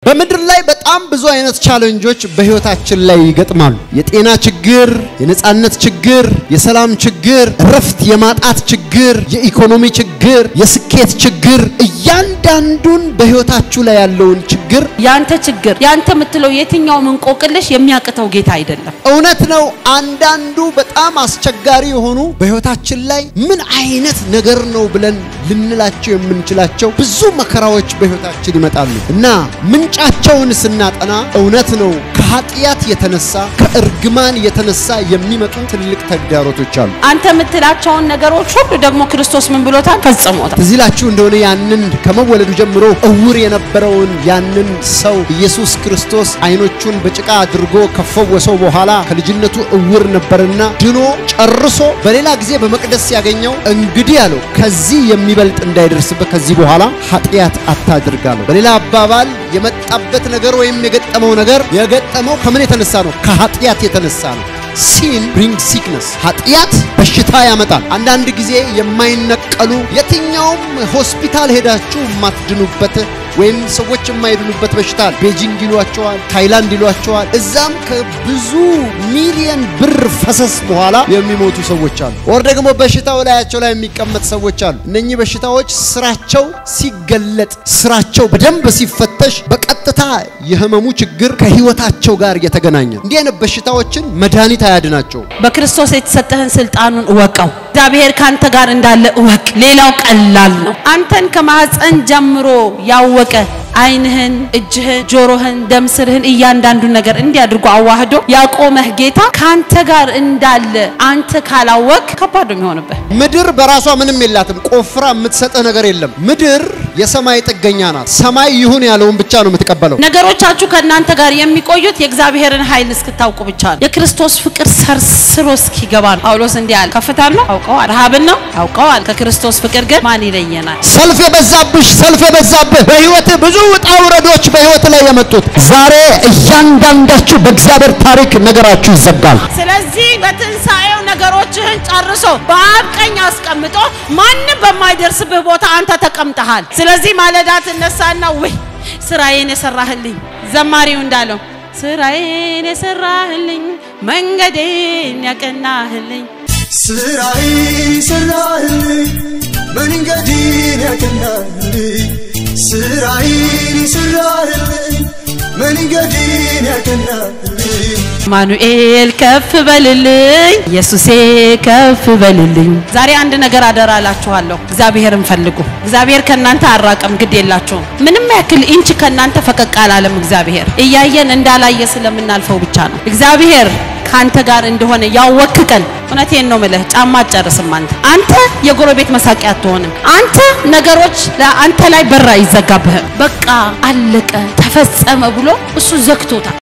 በምድር ላይ በጣም ብዙ አይነት ቻለንጆች በህይወታችን ላይ ይገጥማሉ። የጤና ችግር፣ የነጻነት ችግር፣ የሰላም ችግር፣ እረፍት የማጣት ችግር፣ የኢኮኖሚ ችግር፣ የስኬት ችግር፣ እያንዳንዱን በህይወታችሁ ላይ ያለውን ችግር ያንተ ችግር ያንተ የምትለው የትኛውም እንቆቅልሽ የሚያቅተው ጌታ አይደለም። እውነት ነው። አንዳንዱ በጣም አስቸጋሪ የሆኑ በህይወታችን ላይ ምን አይነት ነገር ነው ብለን ልንላቸው የምንችላቸው ብዙ መከራዎች በህይወታችን ይመጣሉ እና ምንጫቸውን ስናጠና እውነት ነው ከኃጢአት የተነሳ ከእርግማን የተነሳ የሚመጡ ትልቅ ተግዳሮቶች አሉ። አንተ የምትላቸውን ነገሮች ሁሉ ደግሞ ክርስቶስ ምን ብሎታል? ፈጽሞታል። ትዝ ይላችሁ እንደሆነ ያንን ከመወለዱ ጀምሮ እውር የነበረውን ያንን ሰው ኢየሱስ ክርስቶስ አይኖቹን በጭቃ አድርጎ ከፈወሰው በኋላ ከልጅነቱ እውር ነበርና ድኖ ጨርሶ በሌላ ጊዜ በመቅደስ ሲያገኘው እንግዲህ አለው ከዚህ የሚበልጥ እንዳይደርስበት ከዚህ በኋላ ኃጢአት አታድርጋለሁ። በሌላ አባባል የመጣበት ነገር ወይም የገጠመው ነገር የገጠመው ከምን የተነሳ ነው? ከኃጢአት የተነሳ ነው። ሲን ብሪንግ ሲክነስ ኃጢአት በሽታ ያመጣል። አንዳንድ ጊዜ የማይነቀሉ የትኛውም ሆስፒታል ሄዳችሁ የማትድኑበት ወይም ሰዎች የማይድኑበት በሽታ አለ። ቤጂንግ ይሏቸዋል፣ ታይላንድ ይሏቸዋል። እዛም ከብዙ ሚሊየን ብር ፈሰስ በኋላ የሚሞቱ ሰዎች አሉ። ወር ደግሞ በሽታው ላያቸው ላይ የሚቀመጥ ሰዎች አሉ። እነኚህ በሽታዎች ስራቸው ሲገለጥ፣ ስራቸው በደንብ ሲፈተሽ በቀጥታ የህመሙ ችግር ከህይወታቸው ጋር የተገናኘ እንዲህ አይነት በሽታዎችን መድኃኒት አያድናቸው። በክርስቶስ የተሰጠህን ስልጣኑን እወቀው። እግዚአብሔር ካንተ ጋር እንዳለ እወቅ። ሌላው ቀላል ነው። አንተን ከማህፀን ጀምሮ ያወቀ ዓይንህን፣ እጅህን፣ ጆሮህን፣ ደም ስርህን እያንዳንዱን ነገር እንዲህ አድርጎ አዋህዶ ያቆመህ ጌታ ካንተ ጋር እንዳለ አንተ ካላወቅ ከባድ ነው የሚሆንብህ። ምድር በራሷ ምንም የላትም። ቆፍራ የምትሰጥህ ነገር የለም። ምድር የሰማይ ጥገኛ ናት። ሰማይ ይሁን ያለውን ብቻ ነው የምትቀበለው። ነገሮቻችሁ ከእናንተ ጋር የሚቆዩት የእግዚአብሔርን ኃይል እስክታውቁ ብቻ ነው። የክርስቶስ ፍቅር ሰርስሮ እስኪገባ ነው። ጳውሎስ እንዲህ አለ፣ ከፍታን ነው አውቀዋል፣ ረሃብን ነው አውቀዋል። ከክርስቶስ ፍቅር ግን ማን ይለየናል? ሰልፍ የበዛብሽ ሰልፍ የበዛብህ በህይወት ብዙ ውጣ ውረዶች በህይወት ላይ የመጡት ዛሬ እያንዳንዳችሁ በእግዚአብሔር ታሪክ ነገራችሁ ይዘጋል። ስለዚህ በትንሣኤው ነገሮችህን ጨርሶ በአብ ቀኝ አስቀምጦ ማንም በማይደርስብህ ቦታ አንተ ተቀምጠሃል። ስለዚህ ማለዳ ትነሳና ውይ ስራዬን የሰራህልኝ ዘማሪው እንዳለው ስራዬን የሰራህልኝ መንገዴን ያቀናህልኝ ስራዬን ሰራህልኝ መንገዴን ያቀናህልኝ ስራዬን ሰራህልኝ መንገዴን ያቀናህልኝ አማኑኤል ከፍ በልልኝ፣ ኢየሱሴ ከፍ በልልኝ። ዛሬ አንድ ነገር አደራ እላችኋለሁ፣ እግዚአብሔርን ፈልጉ። እግዚአብሔር ከእናንተ አራቀም፣ ግድ የላችሁም። ምንም ያክል ኢንች ከእናንተ ፈቀቅ አላለም። እግዚአብሔር እያየን እንዳላየ ስለምናልፈው ብቻ ነው። እግዚአብሔር ከአንተ ጋር እንደሆነ ያወክ ቀን እውነቴን ነው ምልህ፣ ጫማ አትጨርስም። አንተ አንተ የጎረቤት መሳቂያ አትሆንም። አንተ ነገሮች ለአንተ ላይ በራ አይዘጋብህም። በቃ አለቀ ተፈጸመ ብሎ እሱ ዘግቶታል።